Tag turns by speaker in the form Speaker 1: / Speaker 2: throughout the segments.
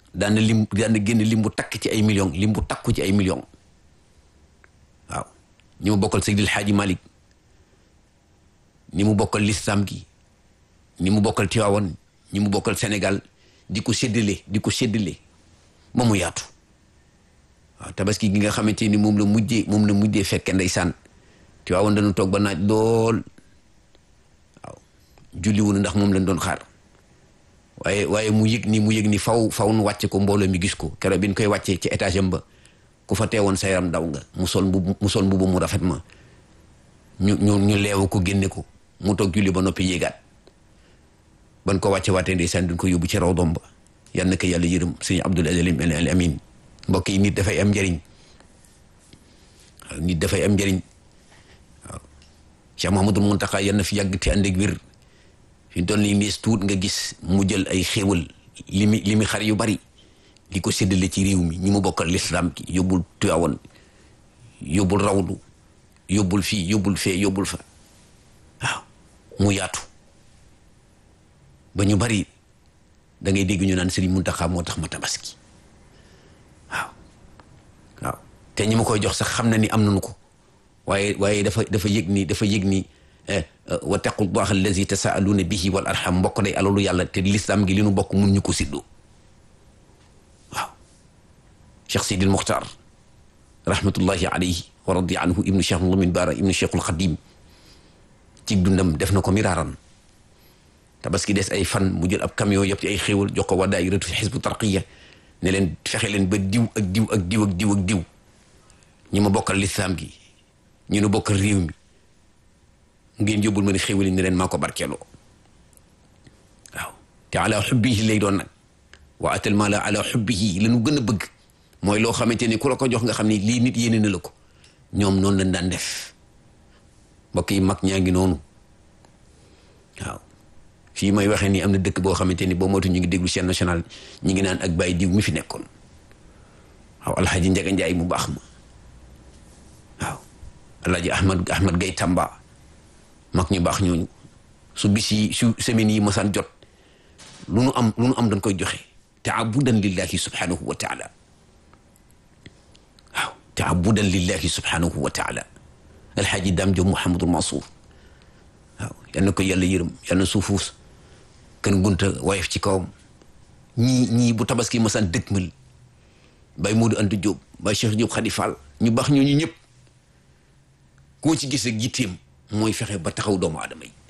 Speaker 1: daan na lim daan na génn lim bu takk ci ay millions lim bu takku ci ay millions waaw ñi mu bokkal Seydil Hadji Malick ni mu bokkal lislam gi ni mu bokkal Tiwaawan ñi mu bokkal Sénégal di ko séddale di ko séddale ba mu yaatu waaw tabaski gi nga xamante ni moom la mujjee moom la mujjee fekke ndeysaan Tiwaawan dañu toog ba naaj lool waaw julli wu ndax moom lañ doon xaar waaye waaye mu yëg ni mu yëg ni faw faw nu wàcce ko mbooloo mi gis ko keroog bi ñu koy wàccee ci étage am ba ku fa teewoon sa yaram daw nga mu sol mbubu mu sol mbubu mu rafet ma ñu ñu ñu leewu ko génne ko mu toog julli ba noppi yéegaat ban ko wàcce waatee ndeysaan duñ ko yóbbu ci raw doom ba yal na ko yàlla yërëm sëñ Abdul Al Amin mbokk yi nit dafay am njëriñ waaw nit dafay am njëriñ waaw Cheikh Mouhamadul Mountakha yal na fi yàgg te ànd ak wér fi mu toll nii nees tuut nga gis mu jël ay xéewal li mi li mi xar yu bari di ko séddale ci réew mi ñi mu bokkal lislaam ki yóbbul Tiwaawan yóbbul rawdu yóbbul fii yóbbul fee yóbbul fa waaw mu yaatu ba ñu bari da ngay dégg ñu naan Sëriñ Muntaxa moo tax ma tabaski waaw waaw te ñi ma koy jox sax xam na ni am nañu ko waaye waaye dafa dafa yëg ni dafa yëg ni wa taqullaha allazi tasaaluuna bihi wal arham mbokk day alalu yàlla te lislaam gi li nu bokk mun ñu ko siddoo waaw Cheikh Sidil Muxtaar rahmatullahi alayhi wa radi anhu ibnu Cheikh Lamin Baara ibnu Cheikhul Xadim ci dundam def na ko miraaran tabaski des ay fan mu jël ab camion yëpp ci ay xéewal jox ko waa daayiratu xisbu tarqiya ne leen fexe leen ba diw ak diw ak diw ak diw ak diw ñi ma bokkal lislaam gi ñu nu bokkal réew mi ngeen yóbbul ma ne xéewal yi ne leen maa ko barkeeloo waaw te ala xubbihi lay doon nag wa atal maala ala xubbihi la ñu gën a bëgg mooy loo xamante ni ku la ko jox nga xam ni lii nit yéene na la ko ñoom noonu lañ daan def mbokk yi mag ñaa ngi noonu waaw fii may waxee ni am na dëkk boo xamante ni boo moytu ñu ngi déglu chaîne nationale ñi ngi naan ak bàyyi diw mi fi nekkoon waaw alxaaji Njaga Njaay mu baax ma waaw alxaaji Ahmad Ahmad Gay Tamba mag ñu baax ñooñu su bis yi su semaines yi masaan jot lu nu am lu nu am dañ koy joxe taabudan lillahi subhanahu wa taala waaw taabudan lillahi subhanahu wa taala alxaaji Daam Jóob Mouhamadul Mansour waaw yal na ko yàlla yërëm yal na suufuus kan gunta wayef ci kawam ñii ñii bu tabaski masaan dëkkmal bay Moodu Anta Jóob bay Cheikh Jóob Xadi Fall ñu baax ñooñu ñëpp koo ci gis ak jitteem mooy fexe ba taxaw doomu aadama yi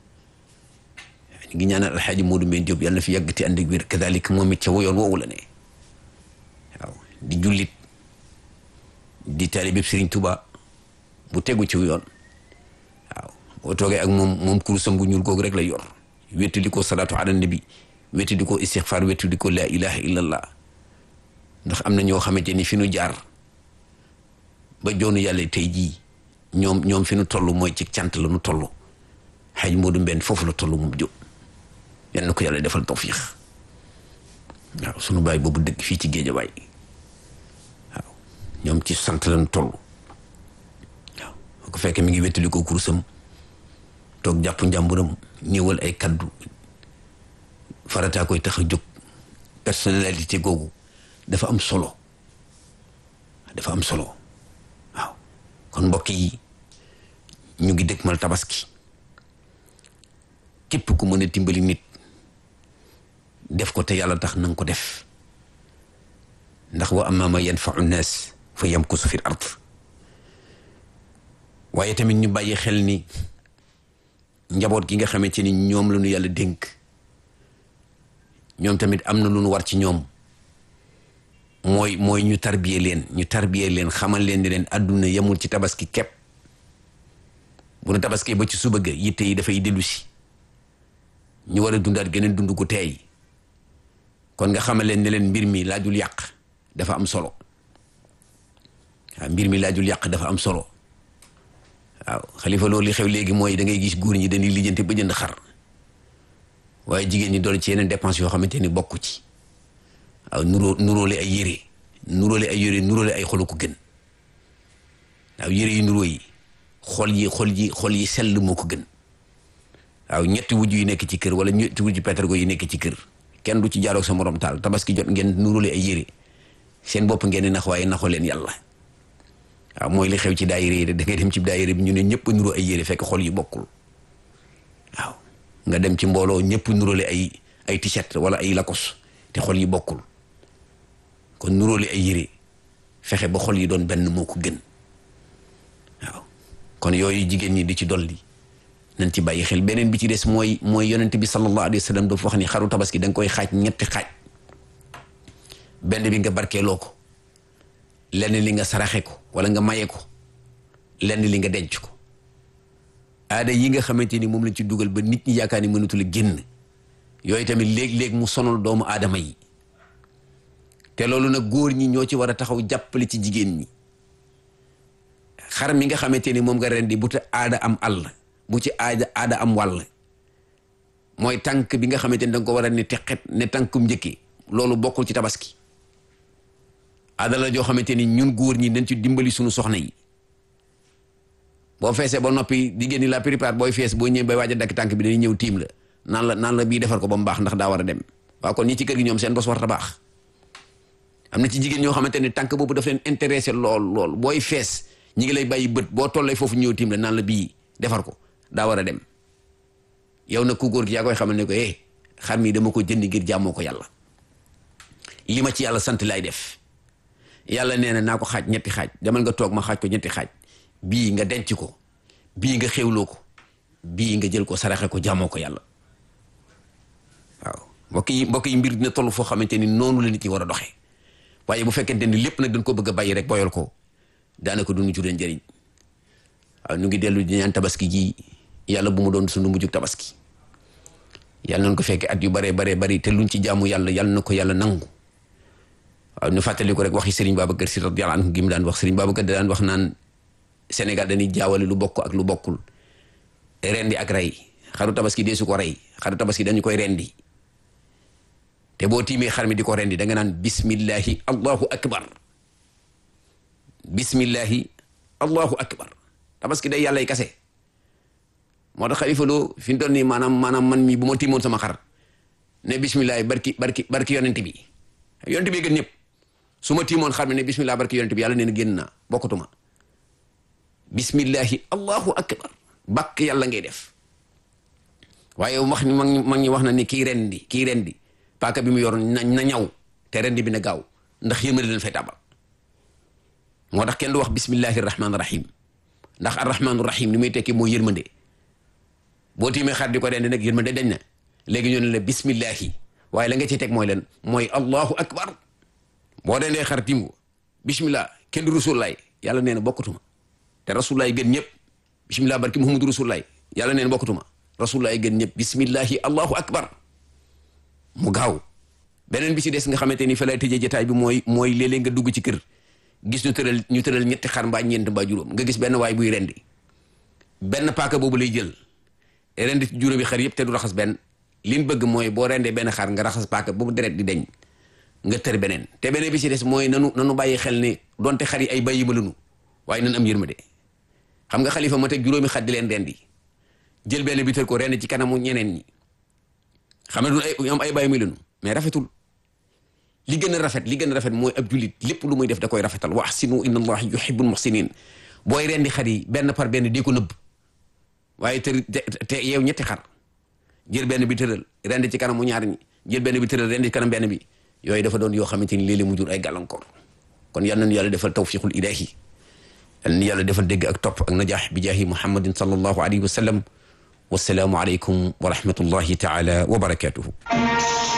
Speaker 1: ñu ngi ñaanal alxaaji Moodu Mbeen Jóob yàlla na fi yàgg te ànd ak wér kadalik moom it ca woyoon woowu la ne waaw di jullit di taalibe Sëriñ Tuba bu tegu ci yoon waaw boo toogee ak moom moom kurusam gu ñuul googu rek la yor wetu di ko salaatu ala nabi wetu di ko istixfaar wetu di ko laa ilaha illallah ndax am na ñoo xamante ni fi nu jaar ba joonu yàlla tey jii ñoom ñoom fi nu toll mooy ci cant la nu toll xaj Moodu Mbenn foofu la toll moom jóg yal na ko yàlla defal tawfiix waaw sunu baay boobu dëkk fii ci Géejawaay waaw ñoom ci sant la nu toll waaw bu ko fekkee mi ngi wettali ko kurusam toog jàpp njàmburam néewal ay kaddu farataa koy tax a jóg personnalité googu dafa am solo dafa am solo waaw kon mbokk yi ñu ngi dëkkmal tabaski képp ku mën a dimbali nit def ko te yàlla tax na nga ko def ndax wa amma ma yanfau nnaas fa yamkusu fil ard waaye tamit ñu bàyyi xel ni njaboot gi nga xamante ni ñoom la ñu yàlla dénk ñoom tamit am na lu ñu war ci ñoom mooy mooy ñu tarbiye leen ñu tarbiye leen xamal leen ni leen àdduna yemul ci tabaski kepp bu nu tabaski ba ci suba ga yitte yi dafay dellu si ñu war a dundaat geneen dund gu teey kon nga xamal leen ne leen mbir mi laajul yàq dafa am solo waaw mbir mi laajul yàq dafa am solo waaw xalifa loolu li xew léegi mooy da ngay gis góor ñi dañuy lijjanti ba jënd xar waaye jigéen ñi doon ci yeneen dépense yoo xamante ni bokku ci waaw nuroo nuróole ay yére nuróole ay yére nuróole ay xolu ko gën waaw yére yi nuróo yi xol yi xol yi xol yi sell moo ko gën waaw ñetti wujj yi nekk ci kër wala ñetti wujj pétargo yi nekk ci kër kenn du ci jaaroog sa morom taal tabaski jot ngeen nurule ay yére seen bopp ngeen di nax waaye naxoo leen yàlla waaw mooy li xew ci daayira yi da ngay dem ci daayira bi ñu ne ñëpp nuru ay yére fekk xol yi bokkul waaw nga dem ci mbooloo ñëpp nurule ay ay t-shirt wala ay lakos te xol yi bokkul kon nurule ay yére fexe ba xol yi doon benn moo ko gën waaw kon yooyu jigéen ñi di ci dolli nañ ci bàyyi xel beneen bi ci des mooy mooy yonent bi sallallahu alayhi wa sallam dafa wax ni xaru tabaski da nga koy xaaj ñetti xaaj benn bi nga barkeeloo ko lenn li nga saraxe ko wala nga maye ko lenn li nga denc ko aada yi nga xamante ni moom lañ ci dugal ba nit ñi yaakaar ni mënatul a génn yooyu tamit léeg-léeg mu sonal doomu aadama yi te loolu nag góor ñi ñoo ci war a taxaw jàppale ci jigéen ñi xar mi nga xamante ni moom nga rendi bu te aada am àll bu ci aada aada am wàll mooy tànk bi nga xamante ni danga ko war a ne teqet ne tànkum njëkkee loolu bokkul ci tabaski aada la joo xamante ni ñun góor ñi dañ ci dimbali suñu soxna yi boo feesee ba noppi jigéen ñi la plupart booy fees boo ñëwee bay waaj a dakk tànk bi dañuy ñëw tiim la naan la naan la bii defar ko ba mu baax ndax daa war a dem waaw kon ñi ci kër gi ñoom seen bos war a baax am na ci jigéen ñoo xamante ni tànk boobu daf leen intéressé lool lool booy fees ñi ngi lay bàyyi bët boo tollee foofu ñëw tiim la naan la bii defar ko daa war a dem yow nag ku góor gi yaa koy xamal ne ko eh xar mi dama ko jënd ngir jàmmoo ko yàlla li ma ci yàlla sant lay def yàlla nee na naa ko xaaj ñetti xaaj demal nga toog ma xaaj ko ñetti xaaj bii nga denc ko bii nga xewloo ko bii nga jël ko saraxe ko jàmmoo ko yàlla waaw mbokk yi mbokk yi mbir dina toll foo xamante ni noonu la nit ñi war a doxee waaye bu fekkente ni lépp nag dañ ko bëgg a bàyyi rek boyal ko daanaka du ñu juree njëriñ waaw ñu ngi dellu di ñaan tabaski ji yàlla bu mu doon sunu mujjug tabaski yàlla nañ ko fekke at yu baree baree bari te luñ ci jaamu yàlla yàlla na ko yàlla nangu waaw ñu fàttali ko rek waxi Serigne Babacar Sy radiyallahu anhu gi mu daan wax Serigne Babacar da daan wax naan Sénégal dañuy jaawale lu bokk ak lu bokkul rendi ak rey xaru tabaski dee su ko rey xaru tabaski dañu koy rendi te boo tiimee xar mi di ko rendi da nga naan bismillahi allahu akbar bismillahi allahu akbar tabaski day yàlla y kase moo tax xalifa loo fi mu toll nii maanaam maanaam man mi bu ma tiimoon sama xar ne bismillahi barki barki barki yonent bi yonent bi gën ñëpp su ma tiimoon xar mi ne bismillah barki yonent bi yàlla nee na génn naa bokkatuma bismillahi allahu akbar bakk yàlla ngay def waaye wax ni mag ñi mag ñi wax na ni kii rendi kii rendi paaka bi mu yor na na ñaw te rendi bi na gaaw ndax yërmande leen fay tàbbal moo tax kenn du wax bismillahi rahmaani rahim ndax arrahmaanu rahim li muy tekki mooy yërmande boo tiimee xar di ko rendi nag yërmande dañ na léegi ñu ne la bismillahi waaye la nga ci teg mooy leen mooy allahu akbar boo dendee xar tiim ko bismillah kenn du rasulaay yàlla nee na bokkatuma te rasulaay gën ñëpp bismillah barki muhammadu rasulaay yàlla nee na bokkatuma rasulaay gën ñëpp bismillahi allahu akbar mu gaaw beneen bi ci des nga xamante ni fa lay tëjee jotaay bi mooy mooy léeg-léeg nga dugg ci kër gis ñu tëral ñu tëral ñetti xar mbaa ñeent mbaa juróom nga gis benn waay buy rendi benn paaka boobu lay jël rendi ci juróomi xar yëpp te du raxas benn liñ bëgg mooy boo rendee benn xar nga raxas paaka boobu deret di deñ nga tër beneen te beneen bi ci des mooy nanu nanu bàyyi xel ne donte xar yi ay bàyyi ma lanu waaye nan am yërmande xam nga xalifa ma teg juróomi xar di leen rendi jël benn bi tër ko rend ci kanamu ñeneen ñi xam ne du ay ñoom ay bàyyi muy lanu mais rafetul li gën a rafet li gën a rafet mooy ab jullit lépp lu muy def da koy rafetal wa ahsinu inna allaha yuhibbul muhsinin booy rendi xar yi benn par benn di ko nëbb waaye tër te yow ñetti xar jël benn bi tëral rendi ci kanamu ñaar ñi jël benn bi tëral rendi ci kanam benn bi yooyu dafa doon yoo xamante ni léeg-léeg mu jur ay gàllankoor kon yal nañu yàlla defal tawfiqul ilahi yal nañu yàlla defal dégg ak topp ak najaax bi jaahi muhammadin sallallahu alayhi wa sallam wasalaamu aleykum wa rahmatullahi taala wa barakatuhu